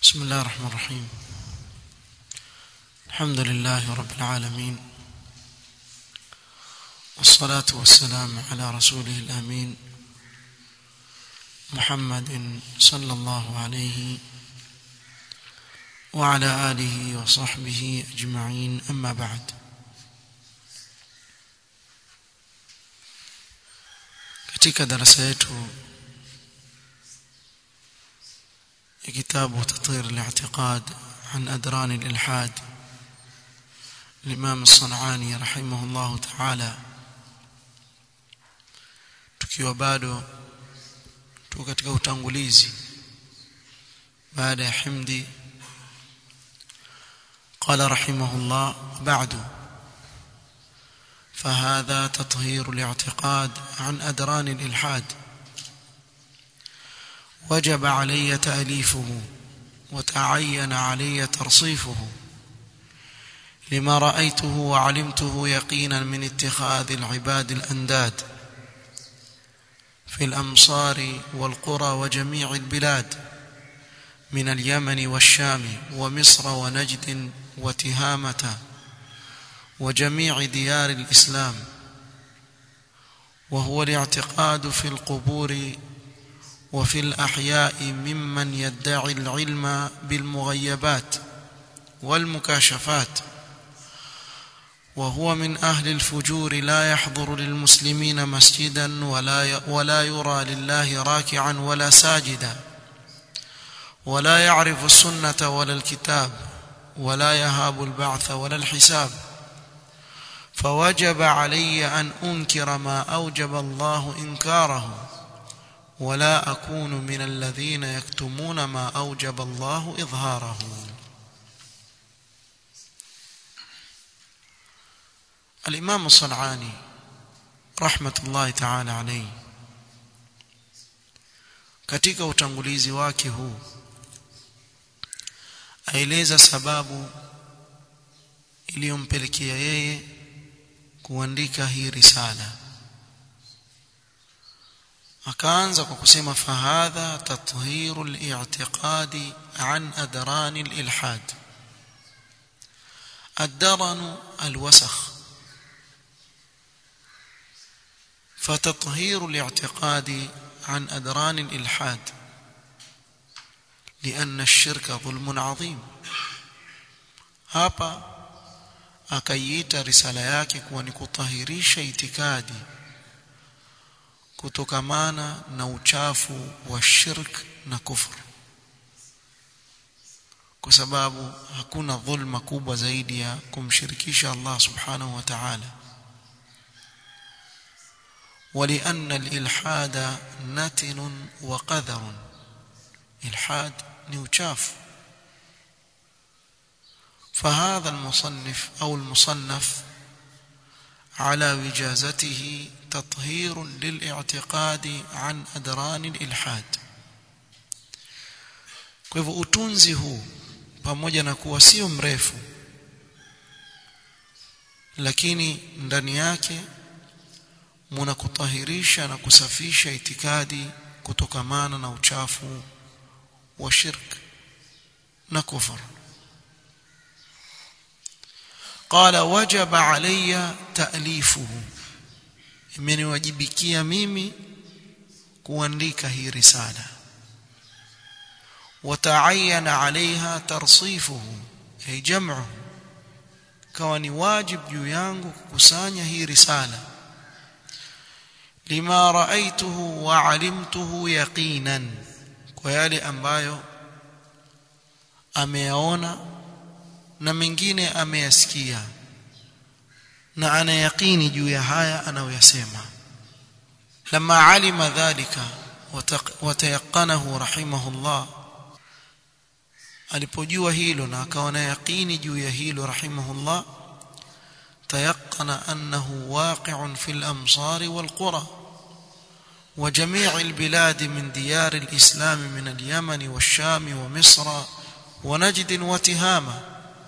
بسم الله الرحمن الرحيم الحمد لله رب العالمين والصلاة والسلام على رسوله الأمين محمد صلى الله عليه وعلى آله وصحبه أجمعين أما بعد katika darasa yetu كتاب تطهير الاعتقاد عن أدران الإلحاد الإمام الصنعاني رحمه الله تعالى tukiwa bado tuko katika utangulizi baada ya himdi قال رحمه الله بعد فهذا تطهير الاعتقاد عن أدران الإلحاد وجب علي تأليفه وتعين علي ترصيفه لما رأيته وعلمته يقينا من اتخاذ العباد الأنداد في الأمصار والقرى وجميع البلاد من اليمن والشام ومصر ونجد وتهامة وجميع ديار الإسلام وهو الاعتقاد في القبور وفي الأحياء ممن يدعي العلم بالمغيبات والمكاشفات وهو من أهل الفجور لا يحضر للمسلمين مسجدا ولا ولا يرى لله راكعا ولا ساجدا ولا يعرف السنة ولا الكتاب ولا يهاب البعث ولا الحساب فوجب علي أن أنكر ما أوجب الله إنكاره ولا أكون من الذين يكتمون ما أوجب الله إظهاره الإمام الصنعاني رحمة الله تعالى عليه katika utangulizi wake huu aeleza sababu iliyompelekea yeye kuandika hii risala akaanza kwa kusema fahadha tathiru al-i'tiqadi an adran al-ilhad ad-daran al-wasakh فتطهير الاعتقاد عن أدران الإلحاد لأن الشرك ظلم عظيم hapa akaiita risala yake kuwa ni kutahirisha itikadi kutokamana na uchafu wa shirk na kufru kwa sababu hakuna dhulma kubwa zaidi ya kumshirikisha Allah subhanahu wa ta'ala ولأن الإلحاد نتن وقذر إلحاد نوشاف فهذا المصنف أو المصنف على وجازته تطهير للاعتقاد عن أدران الإلحاد kwa hivyo utunzi huu pamoja na kuwa sio mrefu lakini ndani yake muna kutahirisha na kusafisha itikadi kutokamana na uchafu wa shirk na kufur قال وجب علي تأليفه imeniwajibikia mimi kuandika hii risala وتعين عليها ترصيفه أي جمعه kawa ni wajib juu yangu kukusanya hii risala lima raaituhu wa alimtuhu yaqinan kwa yale ambayo ameyaona na mengine ameyasikia na ana yaqini juu ya haya anayoyasema lama alima dhalika watayaqanahu rahimahullah alipojua hilo na akawa na yaqini juu ya hilo rahimahullah tayaqana annahu waqi'un fil amsar wal qura وجميع البلاد من ديار الإسلام من اليمن والشام ومصر ونجد وتهامه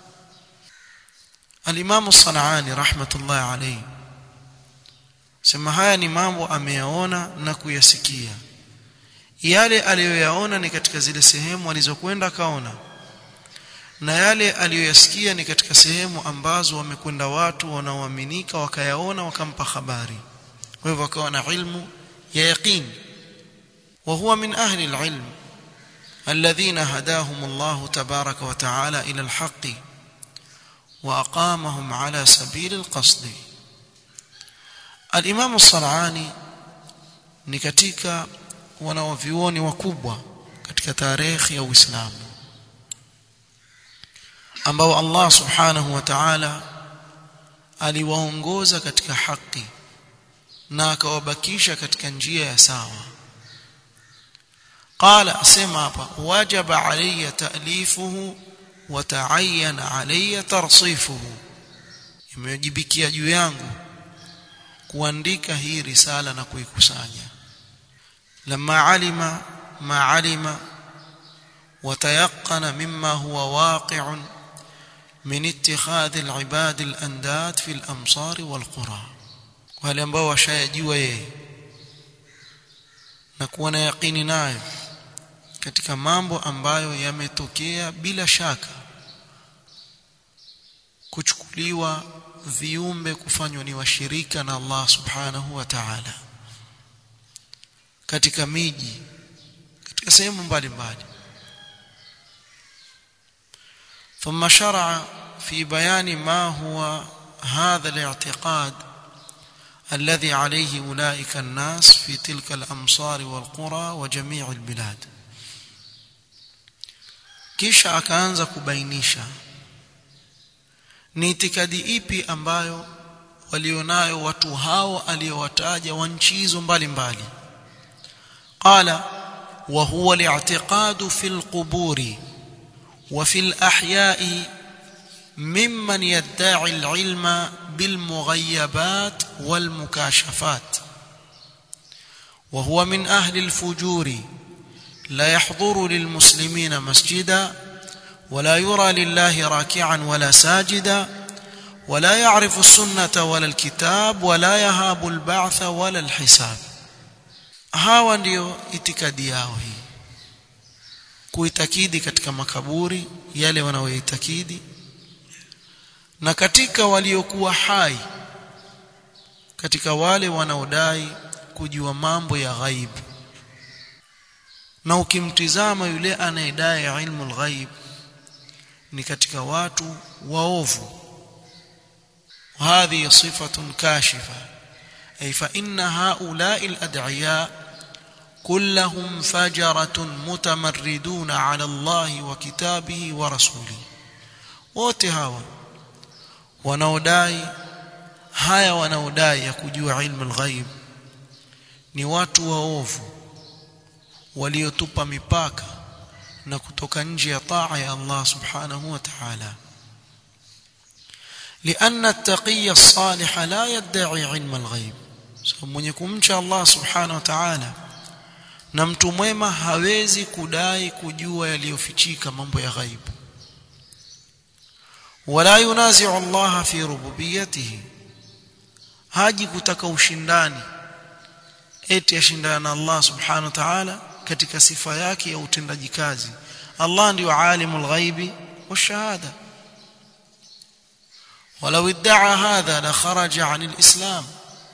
Al-Imam Sanani rahmatullahi alayhi sema haya ni mambo ameyaona na kuyasikia yale aliyoyaona ni katika zile sehemu alizokwenda kaona na yale aliyoyasikia ni katika sehemu ambazo wamekwenda watu wanaoaminika wakayaona wakampa habari kwa hivyo akawa na ilmu ya yaqin wa huwa min ahli alilm الذين هداهم الله تبارك وتعالى إلى الحق وأقامهم على سبيل القصد الإمام الصنعاني ni katika wanawavyuoni wakubwa katika tarehe ya Uislamu ambao Allah subhanahu wa ta'ala aliwaongoza katika haki na akawabakisha katika njia ya sawa qala asema hapa wajaba alayya ta'lifuhu wa ta'ayyana alayya tarsifuhu imejibikia juu yangu kuandika hii risala na kuikusanya lama alima ma alima وتيقن مما هو واقع من اتخاذ العباد الانداد في الامصار والقرى wale ambao washayajua yeye na kuwa na yaqini nayo katika mambo ambayo yametokea bila shaka kuchukuliwa viumbe kufanywa ni washirika na Allah subhanahu wa ta'ala katika miji katika sehemu mbalimbali ثم شرع في بيان ما هو هذا الاعتقاد الذي عليه أولئك الناس في تلك الأمصار والقرى وجميع البلاد kisha akaanza kubainisha ni itikadi ipi ambayo walionayo watu hao aliyowataja wa nchi hizo mbalimbali qala wa huwa al-i'tiqadu fil quburi وفي الأحياء ممن يدعي العلم بالمغيبات والمكاشفات وهو من أهل الفجور لا يحضر للمسلمين مسجدا ولا يرى لله راكعا ولا ساجدا ولا يعرف السنة ولا الكتاب ولا يهاب البعث ولا الحساب هاو ndio itikadi yao hii kuitakidi katika makaburi yale wanaoitakidi na katika waliokuwa hai katika wale wanaodai kujua mambo ya ghaibu na ukimtizama yule anayedai ilmu alghaib ni katika watu waovu هذه صفة كاشفة أي فإن هؤلاء الأدعياء كلهم فجرة متمردون على الله وكتابه ورسوله wote hawa wanaodai haya wanaodai ya kujua ilmu alghaib ni watu waovu waliotupa mipaka na kutoka nje ya taa ya Allah subhanahu wa ta'ala لأن التقي الصالح لا يدعي علم الغيب so mwenye kumcha Allah subhanahu wa ta'ala na mtu mwema hawezi kudai kujua yaliyofichika mambo ya ghaibu wala yunazi'u Allah fi rububiyyatihi haji kutaka ushindani eti ashindana na Allah subhanahu wa ta'ala katika sifa yake ya utendaji kazi Allah ndio alimul ghaibi washahada ولو ادعى هذا لخرج عن الإسلام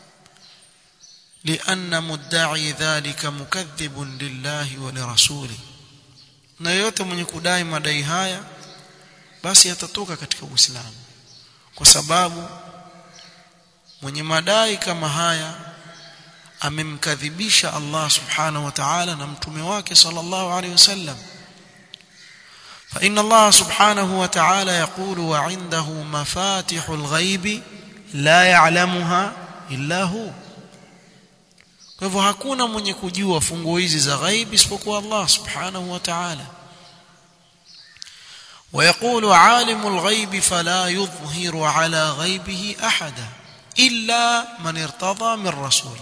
لأن مدعي ذلك مكذب لله ولرسوله na yote mwenye kudai madai haya basi atatoka katika Uislamu kwa sababu mwenye madai kama haya amemkadhibisha Allah subhanahu wa ta'ala na mtume wake sallallahu alaihi wasallam فإن الله سبحانه وتعالى يقول وعنده مفاتح الغيب لا يعلمها إلا هو kwa hivyo hakuna mwenye kujua funguo hizi za ghaib isipokuwa Allah subhanahu wa ta'ala ويقول عالم الغيب فلا يظهر على غيبه احدا الا من ارتضى من رسول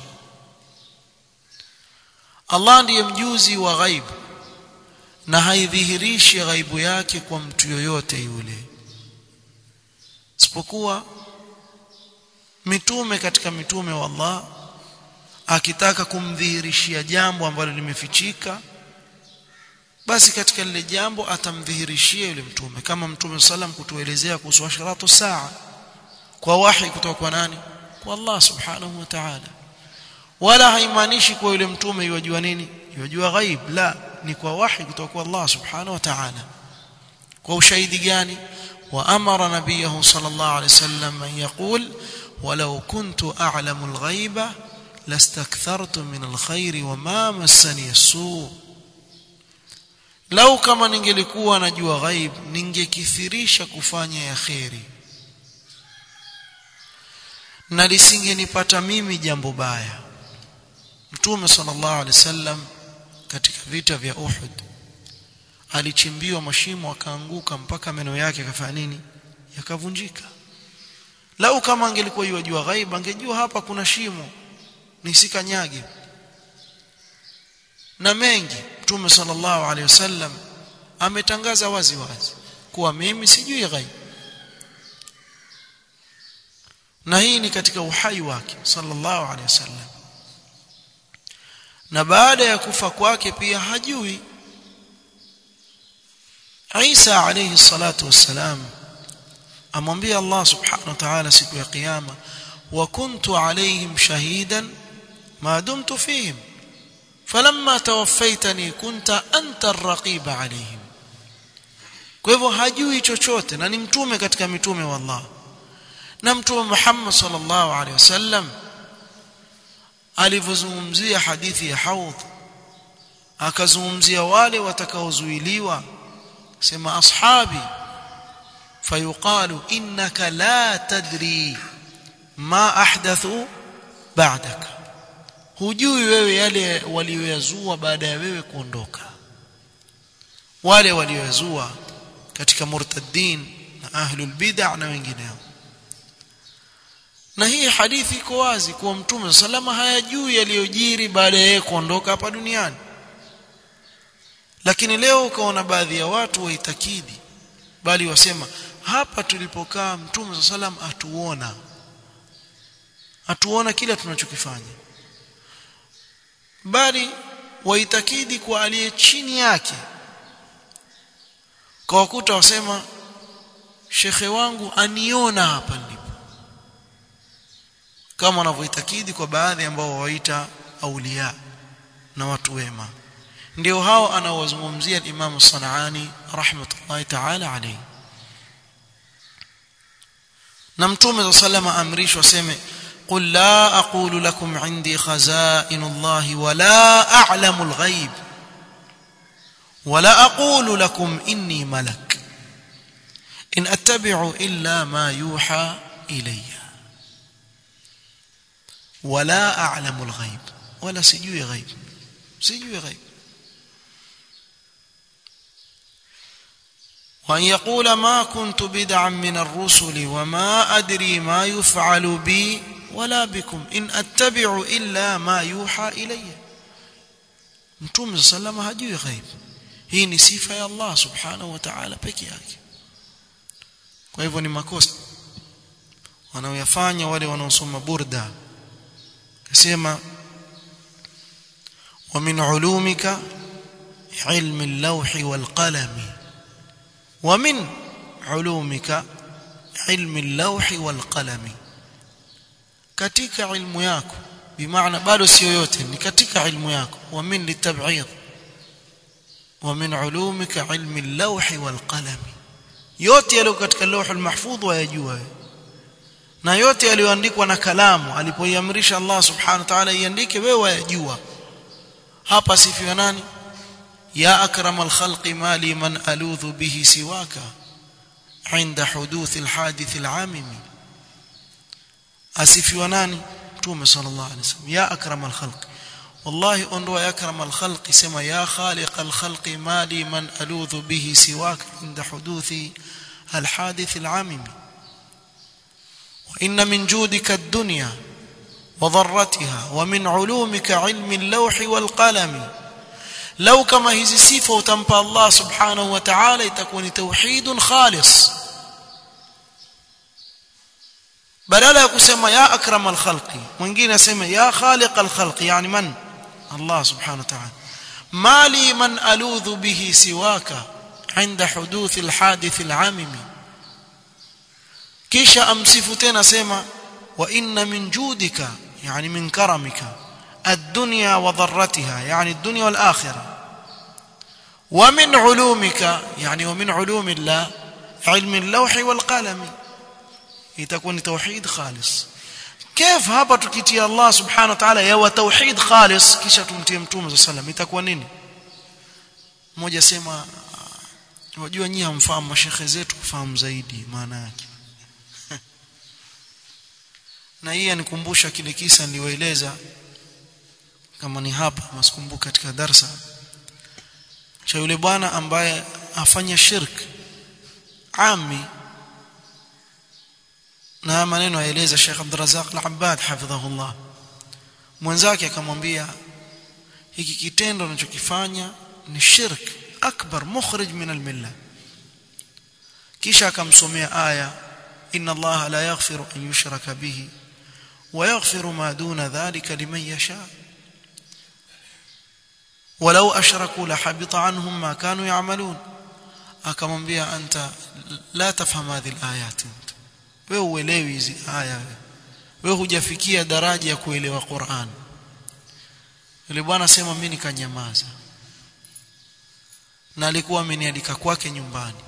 Allah ndiye mjuzi wa ghaib na haidhihirishi ghaibu yake kwa mtu yoyote yule isipokuwa mitume katika mitume wa Allah akitaka kumdhihirishia jambo ambalo limefichika basi katika lile jambo atamdhihirishia yule mtume kama mtume sallam kutuelezea kuhusu ashratu saa kwa wahi kutoka kwa nani kwa Allah subhanahu wa ta'ala wala haimaanishi kwa yule mtume yajua nini yajua ghaib la ni kwa wahi kutoka kwa Allah subhanahu wa ta'ala kwa ushahidi gani wa amara nabiyahu sallallahu alayhi wasallam an yaqul walau kuntu a'lamu al-ghaiba lastakthartu min al-khair wa ma massani as-su lau kama ningelikuwa najua ghaib ningekithirisha kufanya ya khairi na lisingenipata mimi jambo baya mtume sallallahu alaihi wasallam katika vita vya Uhud alichimbiwa mashimo akaanguka mpaka meno yake akafanya nini yakavunjika lau kama angelikuwa yajua ghaib angejua hapa kuna shimo nisikanyage na mengi mtume sallallahu alaihi wasallam ametangaza wazi wazi kuwa mimi sijui ghaib na hii ni katika uhai wake sallallahu alaihi wasallam na baada ya kufa kwake pia hajui Isa alayhi salatu wassalam amwambia Allah subhanahu wa ta'ala siku ya kiyama wa kuntu alayhim shahidan ma dumtu fihim falamma tawaffaytani kunta anta ar-raqib alayhim kwa hivyo hajui chochote na ni mtume katika mitume wa Allah na mtume Muhammad sallallahu alaihi wasallam alivyozungumzia hadithi ya haudh akazungumzia wale watakaozuiliwa sema ashabi fayuqalu innaka la tadri ma ahdathu ba'daka hujui wewe yale walioyazua baada ya wewe kuondoka wale walioyazua katika murtaddin na ahlul bid'ah na wengineo na hii hadithi iko wazi kuwa mtume salama hayajui yaliyojiri baada ya yeye kuondoka hapa duniani lakini leo ukaona baadhi ya watu waitakidi bali wasema hapa tulipokaa mtume sallam atuona atuona kila tunachokifanya bali waitakidi kwa aliye chini yake kwa wakuta wasema shekhe wangu aniona hapa nilipo kama wanavyoitakidi kwa baadhi ambao waita aulia na watu wema ndio hao anaowazungumzia Imam Sanaani rahmatullahi ta'ala alayhi na mtume sallama amrishwa seme قل لا أقول لكم عندي خزائن الله ولا أعلم الغيب ولا أقول لكم إني ملك إن أتبع إلا ما يوحى إلي ولا أعلم الغيب ولا سجوي غيب سجوي غيب وأن يقول ما كنت بدعا من الرسل وما أدري ما يفعل بي ولا بكم إن أتبع إلا ما يوحى إلي متوم صلى الله عليه وسلم غيب hii ni sifa ya Allah subhanahu wa ta'ala peke yake kwa hivyo ni makosa wanaoyafanya wale wanaosoma burda kasema wa min ulumika ilmi al-lawhi wal-qalami wa min ulumika ilmi al-lawhi wal-qalami katika ilmu yako bimaana bado sio yote ni katika ilmu yako wa min litab'id wa min ulumika ilmi al-lawhi wal-qalami yote yaliyo katika lawh al-mahfudh wayajua na yote yaliyoandikwa na kalamu alipoiamrisha Allah subhanahu wa ta'ala iandike wewe wayajua hapa sifiwa nani ya akramal khalqi mali man aludhu bihi siwaka عند حدوث الحادث العامم asifiwa nani mtume sallallahu alaihi wasallam ya akramal khalq wallahi ondoa ya akramal khalq sema ya khaliqal khalq mali man aludhu bihi siwaka inda huduthi alhadith alamim وإن من جودك الدنيا وضرتها ومن علومك علم اللوح والقلم لو كما هذه صفه وتمبى الله سبحانه وتعالى تكون توحيد خالص badala ya kusema ya akramal khalqi mwingine asema ya khaliqal khalqi yani man Allah subhanahu wa ta'ala mali man aludhu bihi siwaka عند حدوث الحادث العامم kisha amsifu tena sema wa inna min judika yani min karamika الدنيا وضرتها يعني الدنيا والآخرة ومن علومك يعني ومن علوم الله علم اللوح والقلم يتكون توحيد خالص كيف hapa tukitia Allah subhanahu wa ta'ala yawa tauhid khalis kisha tumtie mtume sallam itakuwa nini mmoja sema wajua nyinyi hamfahamu mashekhe zetu kufahamu zaidi maana yake na hii anikumbusha kile kisa niliwaeleza kama ni hapa masikumbuka katika darsa cha yule bwana ambaye afanya shirk ami na maneno aeleza Sheikh Abdurrazzaq Al-Abbad hafidhahullah mwenzake akamwambia hiki kitendo unachokifanya ni shirk akbar mukhrij min al-milla kisha akamsomea aya inna Allah la yaghfiru an yushraka bihi wa yaghfiru ma duna dhalika liman yasha ولو اشركوا لحبط عنهم ما كانوا يعملون akamwambia anta la tafham hadhihi alayat wewe uelewi hizi aya wewe hujafikia daraja ya kuelewa Qur'an yule bwana sema mimi nikanyamaza na alikuwa amenialika kwake nyumbani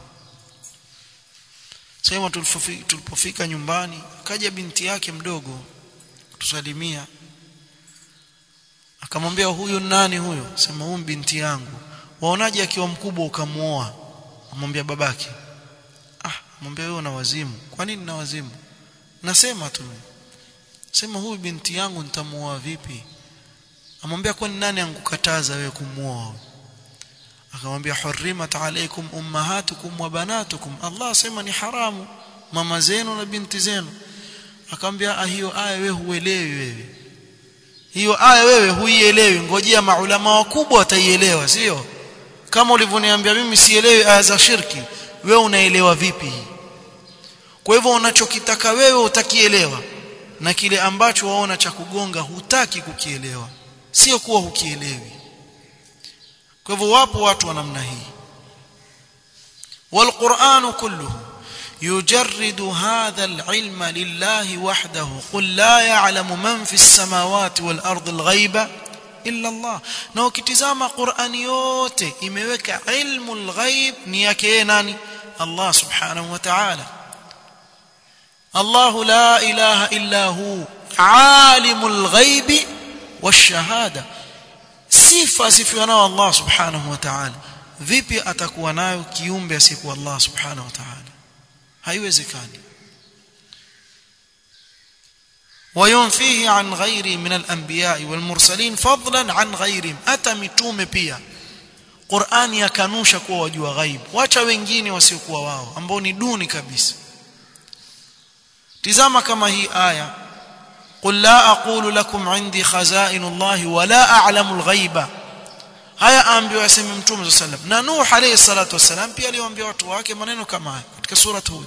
sema tulipofika nyumbani kaja binti yake mdogo kutusalimia akamwambia huyu nani huyo sema huyu binti yangu waonaje akiwa mkubwa ukamuoa amwambia babake ah mwambia wewe una wazimu kwa nini na wazimu nasema tu sema huyu binti yangu nitamuoa vipi amwambia kwani nani angukataza wewe kumuoa akamwambia hurrimat alaykum ummahatukum wa banatukum Allah sema ni haramu mama zenu na binti zenu akamwambia hiyo aya wewe huelewi wewe hiyo aya wewe huielewi ngojea maulama wakubwa wataielewa sio kama ulivyoniambia mimi sielewi aya za shirki wewe unaelewa vipi kwa hivyo unachokitaka wewe utakielewa na kile ambacho waona cha kugonga hutaki kukielewa sio kuwa hukielewi kwa hivyo wapo watu wa namna hii والقرآن كله يجرد هذا العلم لله وحده قل لا يعلم من في السماوات والأرض الغيب إلا الله na ukitizama Qur'ani yote imeweka ilmu al-ghaib ni yake nani Allah subhanahu wa ta'ala الله لا إله إلا هو عالم الغيب والشهادة sifa sifiwa nao Allah subhanahu wa ta'ala vipi atakuwa nayo kiumbe asiyekuwa Allah subhanahu wa ta'ala haiwezekani وينفيه عن غيره من الانبياء والمرسلين فضلا عن غيرهم ata mitume pia Qur'ani yakanusha kuwa wajua ghaib wacha wengine wasiokuwa wao ambao ni duni kabisa tizama kama hii aya قل لا اقول لكم عندي خزائن الله ولا اعلم الغيب haya ambiwa aseme mtume sallam na nuh alayhi salatu wasalam pia aliwaambia watu wake maneno kama haya katika sura hud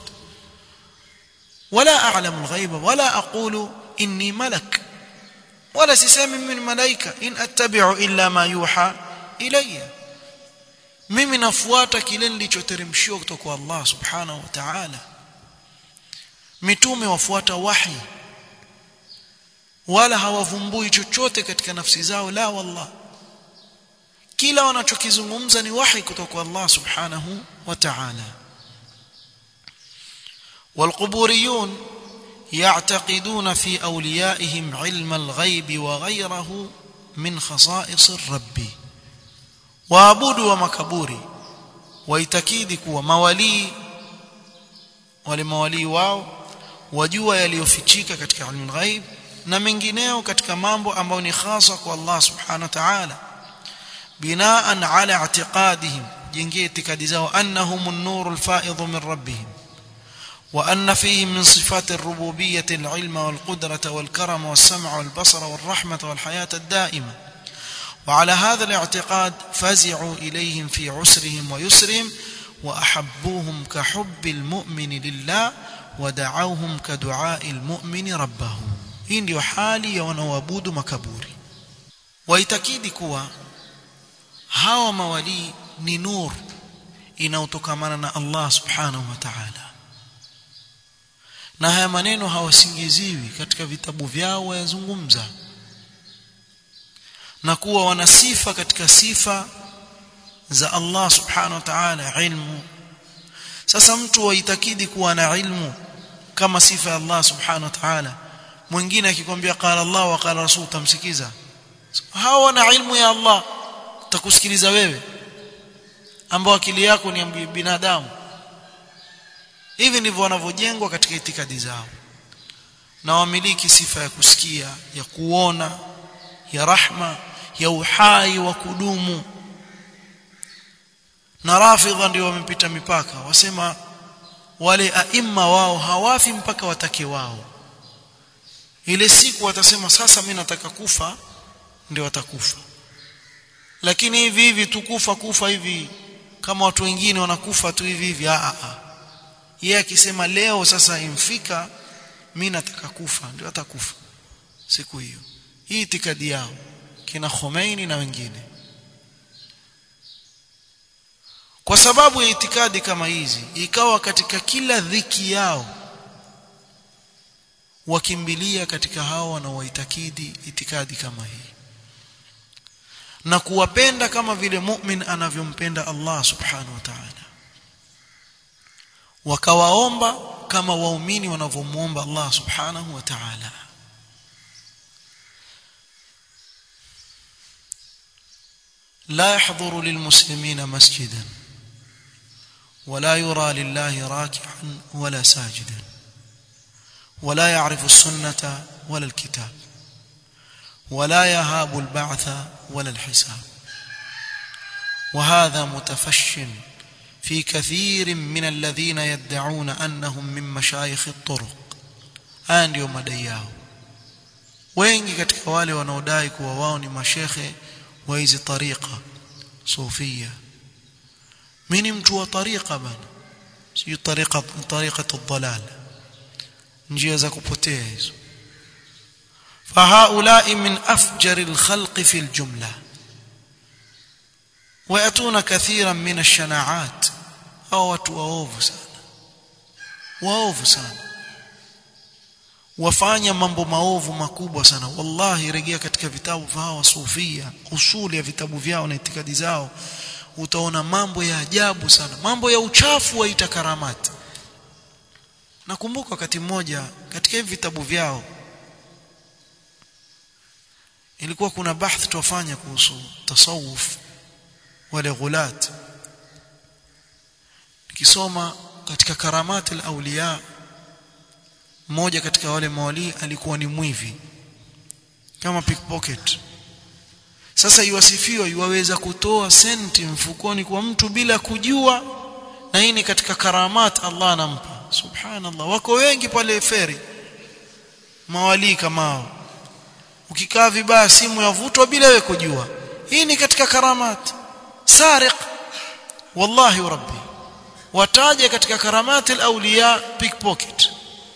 ولا اعلم الغيب ولا اقول اني ملك ولا sisemi mimi ni malaika in attabi'u illa ma yuha ilayya mimi nafuata kile nilichoteremshiwa kutoka kwa Allah subhanahu wa ta'ala mitume wafuata wahi wala hawavumbui chochote katika nafsi zao la wallah kila wanachokizungumza ni wahi kutoka kwa Allah subhanahu wa ta'ala والقبوريون يعتقدون في اوليائهم علم الغيب وغيره من خصائص الرب waabudu wa makaburi waitakidi kuwa mawalii wale mawalii wao wajua yaliyofichika katika ilmu ghaib na mengineo katika mambo ambayo ni khasa kwa Allah subhanahu wa ta'ala binaan ala i'tiqadihim jengee itikadi zao annahum an-nur al-fa'id min rabbihim وأن فيه من صفات الربوبية العلم والقدرة والكرم والسمع والبصر والرحمة والحياة الدائمة وعلى هذا الاعتقاد فزعوا إليهم في عسرهم ويسرهم وأحبوهم كحب المؤمن لله ودعوهم كدعاء المؤمن ربه hii ndio hali ya wanaoabudu makaburi waitakidi kuwa hawa mawali ni nur inayotokamana na Allah subhanahu wa ta'ala na haya maneno hawasingiziwi katika vitabu vyao wayazungumza na kuwa wana sifa katika sifa za Allah subhanahu wa ta'ala ilmu sasa mtu waitakidi kuwa na ilmu kama sifa ya Allah subhanahu wa ta'ala mwingine akikwambia qala Allah wa qala rasul tamsikiza hawa wana ilmu ya Allah takusikiliza wewe ambao akili yako ni binadamu hivi ndivyo wanavyojengwa katika itikadi zao na wamiliki sifa ya kusikia ya kuona ya rahma ya uhai wa kudumu na rafidha ndio wamepita mipaka wasema wale aima wao hawafi mpaka watake wao ile siku watasema sasa mimi nataka kufa ndio watakufa lakini hivi hivi tukufa kufa hivi kama watu wengine wanakufa tu hivi hivi a a yeye akisema leo sasa imfika mimi nataka kufa ndio atakufa siku hiyo hii itikadi yao kina Khomeini na wengine kwa sababu ya itikadi kama hizi ikawa katika kila dhiki yao wakimbilia katika hao wanaoitakidi itikadi kama hii na kuwapenda kama vile mu'min anavyompenda Allah subhanahu wa ta'ala wakawaomba kama waumini wanavyomuomba Allah subhanahu wa ta'ala لا يحضر للمسلمين مسجدا ولا يرى لله راكعا ولا ساجدا ولا يعرف السنة ولا الكتاب ولا يهاب البعث ولا الحساب وهذا متفش في كثير من الذين يدعون أنهم من مشايخ الطرق haya ndio madai yao wengi katika wale wanaodai kuwa wao ni mashekhe wa hizi tariqa sufia mimi mtu wa tariqa bana si tariqa tariqa ad-dalal njia za kupotea hizo فهؤلاء من أفجر الخلق في الجملة ويأتون كثيرا من الشناعات أو وأوفو سانا وأوفو سانا wafanya mambo maovu makubwa sana wallahi rejea katika vitabu vya hawa sufia usuli ya vitabu vyao na itikadi zao utaona mambo ya ajabu sana mambo ya uchafu waita karamati nakumbuka wakati mmoja katika hivi vitabu vyao ilikuwa kuna bahthi tuwafanya kuhusu tasawuf wale ghulat nikisoma katika karamati al-awliya mmoja katika wale mawali alikuwa ni mwivi kama pickpocket sasa iwasifiwa iwaweza kutoa senti mfukoni kwa mtu bila kujua na hii ni katika karamat Allah anampa subhanallah wako wengi pale feri mawali kama ukikaa vibaya simu yavutwa bila wewe kujua hii ni katika karamat sariq wallahi wa rabbi wataja katika karamat al-awliya pickpocket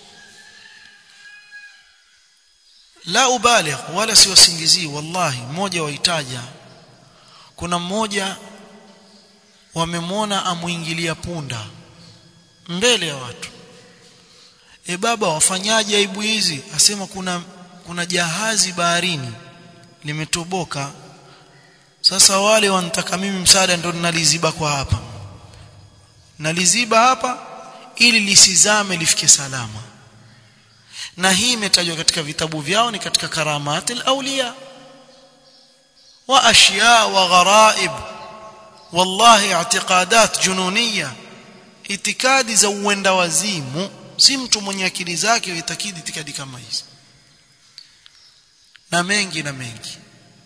la ubaligh wala siwasingizii wallahi mmoja waitaja kuna mmoja wamemwona amuingilia punda mbele ya watu e baba wafanyaje aibu hizi asema kuna kuna jahazi baharini limetoboka sasa wale wanataka mimi msaada ndo ninaliziba kwa hapa naliziba hapa ili lisizame lifike salama na hii imetajwa katika vitabu vyao ni katika karamat al-awliya wa ashya wa gharaib wallahi i'tiqadat jununiya itikadi za uenda wazimu si mtu mwenye akili zake uitakidi itikadi kama hizi na mengi na mengi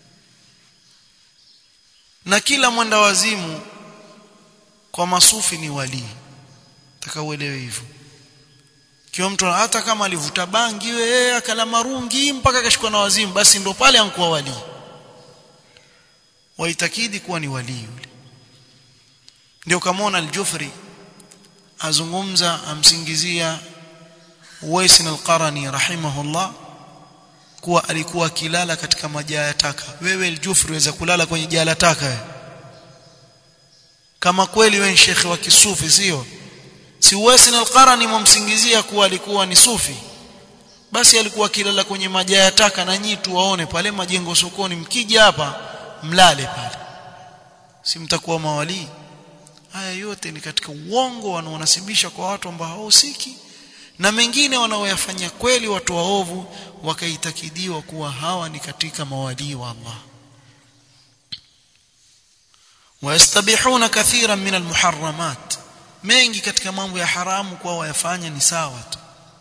na kila mwenda wazimu kwa masufi ni walii taka uelewe hivyo kiwa mtu hata kama alivuta bangi yeye akala marungi mpaka akashikwa na wazimu basi ndo pale ankuwa wali waitakidi kuwa ni wali yule ndio kamona al-Jufri azungumza amsingizia Uwais al-Qarani rahimahullah kuwa alikuwa akilala katika majaa ya taka wewe al-Jufri waweza kulala kwenye jaa la taka wewe kama kweli wewe ni shekhi wa kisufi sio si Uwais al-Qarani mumsingizia kuwa alikuwa ni sufi basi alikuwa kilala kwenye maja ya taka na nyinyi tu waone pale majengo sokoni mkija hapa mlale pale si mtakuwa mawalii haya yote ni katika uongo wanaonasibisha kwa watu ambao hawahusiki na mengine wanaoyafanya kweli watu waovu wakaitakidiwa kuwa hawa ni katika mawalii wa Allah wayastabihuna kathiran min almuharramat mengi katika mambo ya haramu kwa wayafanya ni sawa tu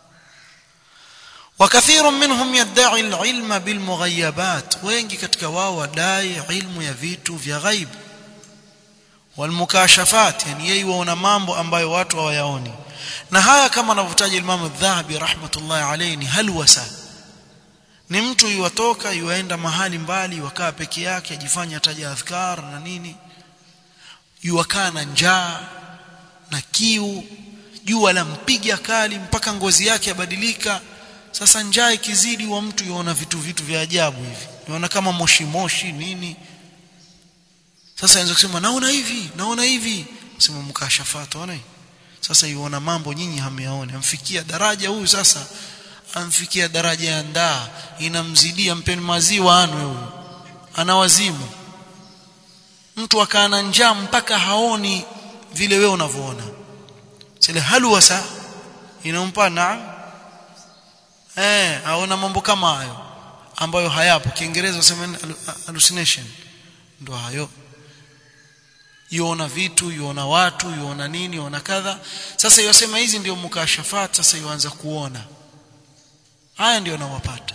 وكثير منهم يدعي العلم بالمغيبات wengi katika wao wadai ilmu ya vitu vya ghaib walmukashafat yani yeye waona mambo ambayo watu hawayaoni na haya kama anavyotaja Imam Adh-Dhahabi rahmatullahi alayhi ni halwasa ni mtu yuwatoka yuaenda mahali mbali wakaa peke yake ajifanya taja adhkar na nini yuwakaa na njaa na kiu jua la mpiga kali mpaka ngozi yake yabadilika sasa njaa ikizidi wa mtu yuona vitu vitu vya ajabu hivi yuona kama moshi moshi nini sasa anaweza kusema naona hivi naona hivi sema mkashafatu ona sasa yuona mambo nyinyi hamyaone amfikia daraja huyu sasa amfikia daraja ya ndaa inamzidia mpeni maziwa anwe huyu ana wazimu mtu akaana njaa mpaka haoni vile wewe unavyoona sile halwasa inampa naam eh aona mambo kama hayo ambayo hayapo kiingereza wasema hallucination ndo hayo yuona vitu yuona watu yuona nini yuona kadha sasa yosema hizi ndio mukashafat sasa yuanza kuona haya ndio nawapata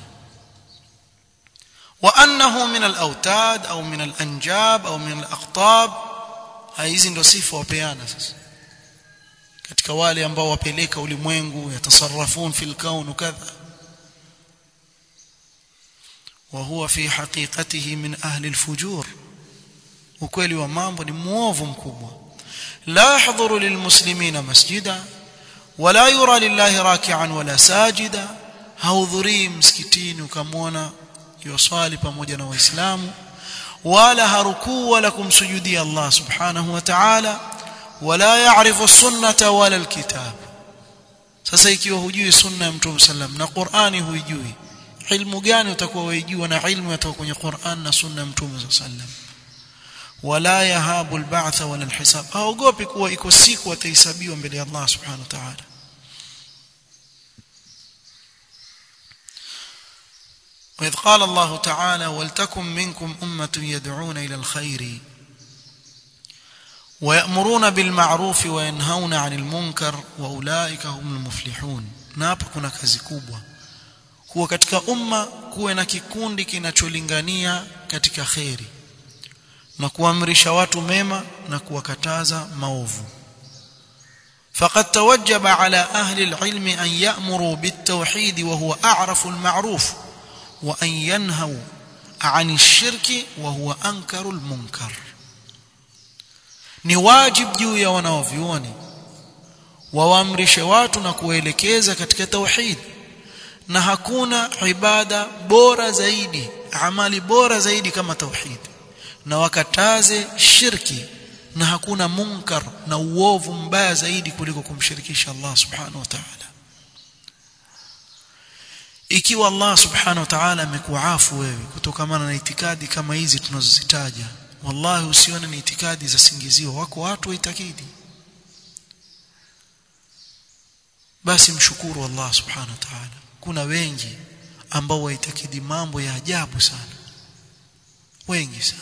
wa annahu min al-awtad au min al-anjab au min al-aqtab hizi ndio sifa wapeana sasa katika wale ambao wapeleka ulimwengu yatasarrafun fil kaun kadha وهو في حقيقته من أهل الفجور ukweli wa mambo ni muovu mkubwa la yahdhuru lilmuslimina masjida wala yura lillahi raki'an wala sajida haudhurii msikitini ukamwona yusali pamoja na waislamu wala harukuu wala kumsujudia Allah subhanahu wa ta'ala wala ya'rifu sunnata wala alkitab sasa ikiwa hujui sunna ya mtume sallam na Qur'ani huijui ilmu gani utakuwa waijua na ilmu yatoka kwenye Qur'an na sunna ya mtume sallam wala yahabu alba'tha wala alhisab haogopi kuwa iko siku atahesabiwa mbele ya Allah subhanahu wa ta'ala وإذ قال الله تعالى ولتكن منكم أمة يدعون إلى الخير ويأمرون بالمعروف وينهون عن المنكر وأولئك هم المفلحون نapa kuna kazi kubwa kuwa katika umma kuwe na kikundi kinacholingania katika khairi na kuamrisha watu mema na kuwakataza maovu فقد توجب على أهل العلم أن يأمروا بالتوحيد وهو أعرف المعروف وأن ينهوا عن الشرك وهو أنكر المنكر ni wajib juu ya wanaovyuoni wawaamrishe watu na kuelekeza katika tauhid na hakuna ibada bora zaidi amali bora zaidi kama tauhid na wakataze shirki na hakuna munkar na uovu mbaya zaidi kuliko kumshirikisha Allah subhanahu wa ta'ala ikiwa Allah subhanahu wa ta'ala amekuafu wewe kutokana na itikadi kama hizi tunazozitaja wallahi usione ni itikadi za singizio wako watu waitakidi basi mshukuru Allah subhanahu wa ta'ala kuna wengi ambao waitakidi mambo ya ajabu sana wengi sana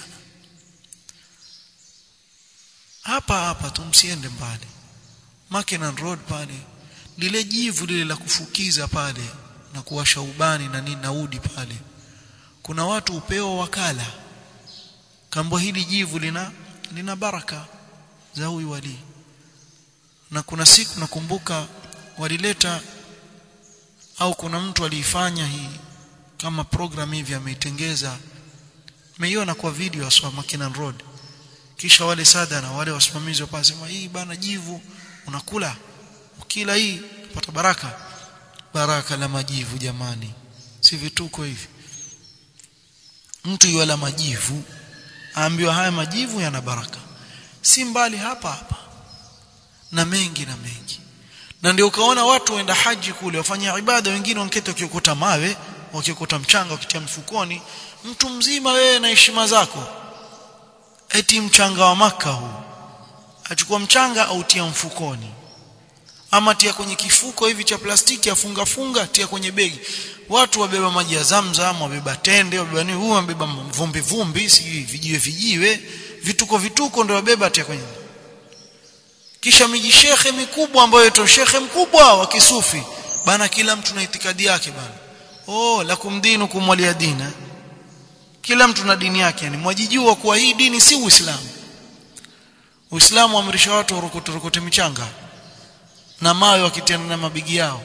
hapa hapa tumsiende mbali Mackennan Road pale lile jivu lile la kufukiza pale na kuwasha ubani na nini naudi pale kuna watu upewa wakala kambo hili jivu lina lina baraka za huyu wali na kuna siku nakumbuka walileta au kuna mtu aliifanya hii kama program hivi ameitengeza meiona kwa video aswa Mackinnon Road kisha wale sada na wale wasimamizi wapasema hii bana jivu unakula ukila hii upata baraka baraka la majivu jamani si vituko hivi mtu yuala majivu aambiwa haya majivu yana baraka si mbali hapa hapa na mengi na mengi na ndio ukaona watu waenda haji kule wafanya ibada wengine wankete wakiokota mawe wakiokota mchanga wakitia mfukoni mtu mzima wewe na heshima zako eti mchanga wa maka huu achukua mchanga au tia mfukoni ama tia kwenye kifuko hivi cha plastiki afunga funga tia kwenye begi watu wabeba maji ya zamzam wabeba tende wabeba nini huyu wabeba vumbi vumbi sijui vijiwe vijiwe vituko vituko ndio wabeba tia kwenye kisha miji shekhe mikubwa ambayo ito shekhe mkubwa wa kisufi bana kila mtu na itikadi yake bana oh lakum dinukum waliya dina kila mtu na dini yake yani mwajijua kuwa hii dini si uislamu uislamu amrisha watu warokote rokote michanga na mawe wakitiana na mabigi yao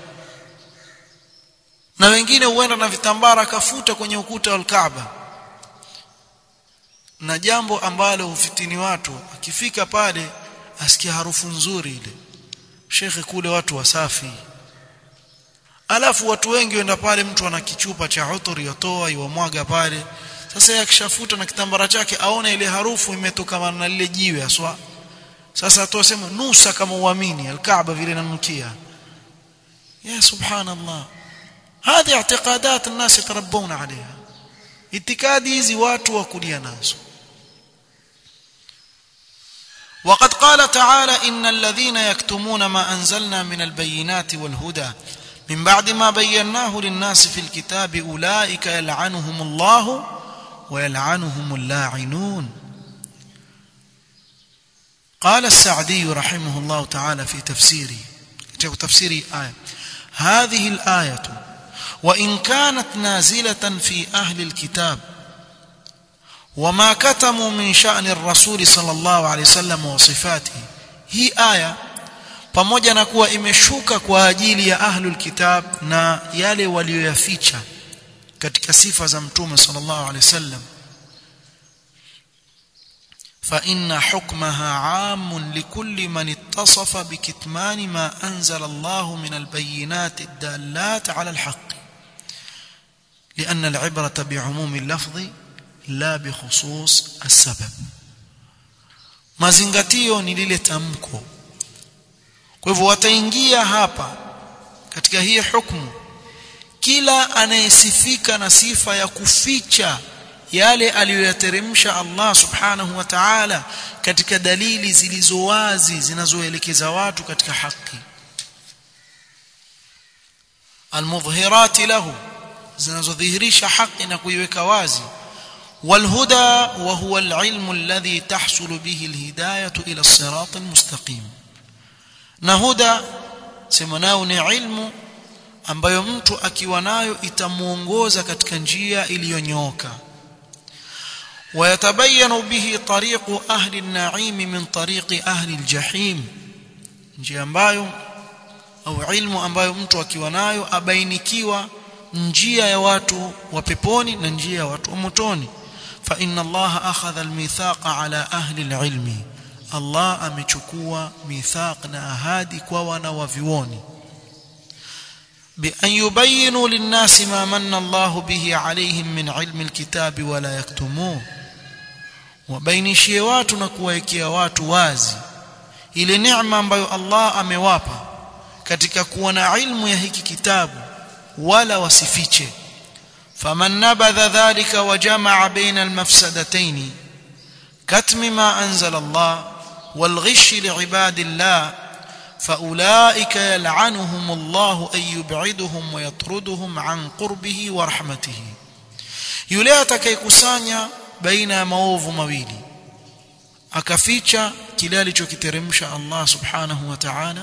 na wengine huenda na vitambara kafuta kwenye ukuta wa Kaaba na jambo ambalo hufitini watu akifika pale asikia harufu nzuri ile shekhe kule watu wasafi alafu watu wengi wenda pale mtu ana kichupa cha uturi yotoa iwamwaga pale sasa yeye akishafuta na kitambara chake aone ile harufu imetoka na lile jiwe aswa sasa atosema nusa kama uamini alkaaba vile inanukia ya subhanallah هذه اعتقادات الناس يتربون عليها itikadi hizi watu wakulia nazo وقد قال تعالى إن الذين يكتمون ما أنزلنا من البينات والهدى من بعد ما بيناه للناس في الكتاب أولئك يلعنهم الله ويلعنهم اللاعنون قال السعدي رحمه الله تعالى في تفسيره تفسير آية هذه الآية وإن كانت نازلة في أهل الكتاب وما كتموا من شأن الرسول صلى الله عليه وسلم وصفاته هي آية pamoja na kuwa imeshuka kwa ajili ya ahlul kitab na yale walioyaficha katika sifa za mtume sallallahu alaihi wasallam fa inna hukmaha aam likulli man ittasafa bikitman ma anzala Allah min albayinat ad-dallat ala al-haqq لأن العبرة بعموم اللفظ لا بخصوص السبب mazingatio ni lile tamko kwa hivyo wataingia hapa katika hii hukumu kila anayesifika na sifa ya kuficha yale aliyoyateremsha Allah subhanahu wa ta'ala katika dalili zilizo wazi zinazoelekeza watu katika haki almudhhirati lahu zinazodhihirisha haki na kuiweka wazi والهدى وهو العلم الذي تحصل به الهداية إلى الصراط المستقيم نهدى سمناه ni ilmu ambayo mtu akiwa nayo itamuongoza katika njia iliyonyooka ويتبين به طريق أهل النعيم من طريق أهل الجحيم njia ambayo au ilmu ambayo mtu akiwa nayo abainikiwa njia ya watu wa peponi na njia ya watu wa motoni fa inna Allah akhadha almithaqa ala ahli alilmi Allah amechukua mithaq na ahadi kwa wana wa vioni بأن يبينوا للناس ما من الله به عليهم من علم الكتاب ولا يكتموه wabainishie watu na kuwaekea watu wazi ile neema ambayo Allah amewapa katika kuwa na ilmu ya hiki kitabu wala wasifiche faman nabadha dhalika wa jamaa baina almafsadatayn katmi ma anzala Allah والغش لعباد الله فأولئك يلعنهم الله أن يبعدهم ويطردهم عن قربه ورحمته yule atakayekusanya baina ya maovu mawili akaficha kile alichokiteremsha Allah subhanahu wa ta'ala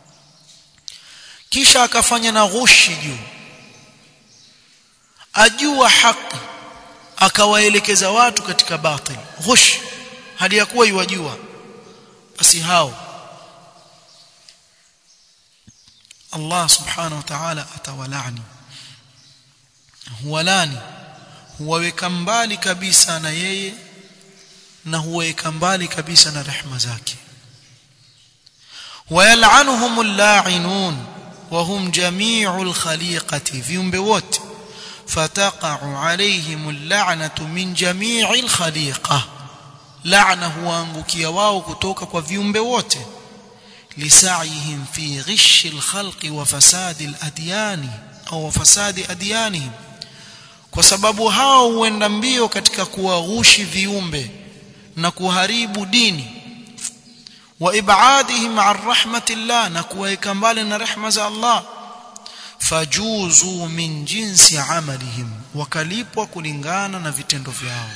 kisha akafanya na ghushi juu ajua haki akawaelekeza watu katika batil ghush hali ya kuwa yuwajua basi hao Allah subhanahu wa ta'ala atawalani huwalani huwaweka mbali kabisa na yeye na huwaweka mbali kabisa na rehema zake wayal'anuhum al-la'inun wa hum jami'u al-khaliqati viumbe wote fataqa'u alayhim al-la'natu min jami'i al-khaliqah laana huangukia wao kutoka kwa viumbe wote lisa'ihim fi ghishi alkhalqi wa fasadi aladyani au fasadi adyanihim kwa sababu hao huenda mbio katika kuwaghushi viumbe na kuharibu dini wa ibadihim an rahmatillah na kuwaeka mbali na rehma za Allah fajuzu min jinsi amalihim wakalipwa kulingana na vitendo vyao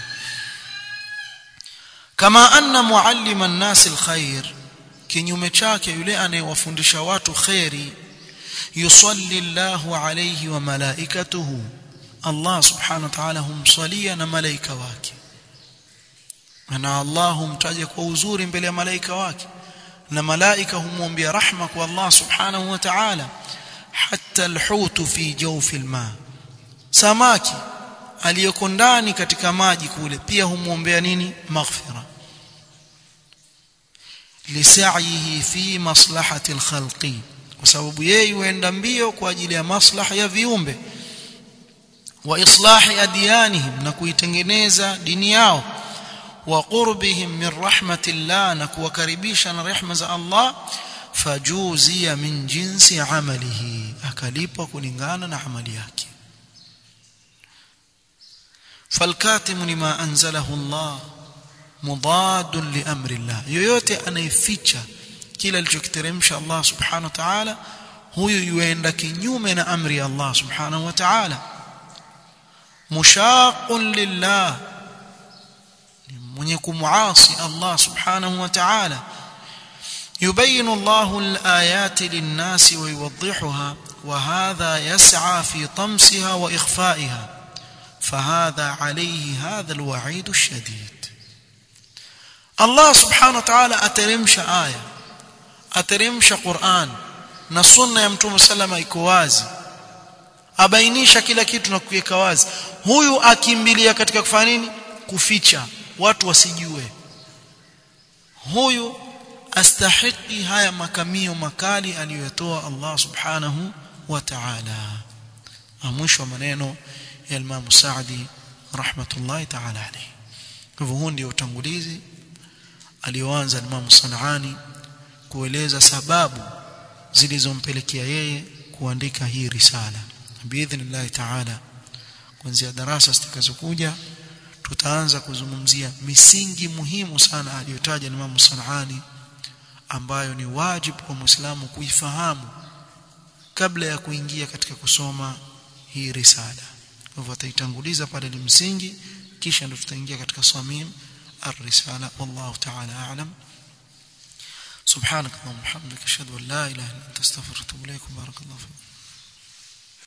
kama anna muallima an-nas al-khair kinyume chake yule anayewafundisha watu khairi yusalli Allahu alayhi wa malaikatuhu Allah subhanahu wa ta'ala humsalia na malaika wake na Allah humtaja kwa uzuri mbele ya malaika wake na malaika humwombea rahma kwa Allah subhanahu wa ta'ala hatta alhut fi jawfi alma samaki aliyoko ndani katika maji kule pia humwombea nini maghfira lisaihi fi maslahati alkhalqi kwa sababu yeye huenda mbio kwa ajili ya maslaha ya viumbe wa islahi adyanihim na kuitengeneza dini yao wa qurbihim min rahmatillah na kuwakaribisha na rehma za Allah fajuzia min jinsi amalihi akalipwa kulingana na amali yake falkatimu lima anzalahu Allah mudadun li amri Allah yoyote anayeficha kila alichokiteremsha Allah subhanahu wa ta'ala huyu yuenda kinyume na amri ya Allah subhanahu wa ta'ala mushaqun lillah mwenye kumuasi Allah subhanahu wa ta'ala يبين الله الآيات للناس ويوضحها وهذا يسعى في طمسها وإخفائها فهذا عليه هذا الوعيد الشديد الله سبحانه وتعالى أترمش آية أترمش قرآن na sunna ya mtume salama iko wazi abainisha kila kitu na kuweka wazi huyu akimbilia katika kufanya nini kuficha watu wasijue huyu astahiki haya makamio makali aliyotoa Allah subhanahu wa ta'ala mwisho wa maneno ya Imam Saadi rahmatullahi ta'ala alayhi hivyo huu ndio utangulizi alioanza Imam Sanani kueleza sababu zilizompelekea yeye kuandika hii risala biidhnillah ta'ala kuanzia darasa zitakazokuja tutaanza kuzungumzia misingi muhimu sana aliyotaja Imam Sanani ambayo ni wajibu kwa Muislamu kuifahamu kabla ya kuingia katika kusoma hii risala. Kwa hivyo ataitanguliza pale ni msingi kisha ndio tutaingia katika samim ar-risala wallahu ta'ala a'lam. سبحانك اللهم وبحمدك اشهد ان لا اله الا انت استغفرك واتوب اليك بارك الله فيك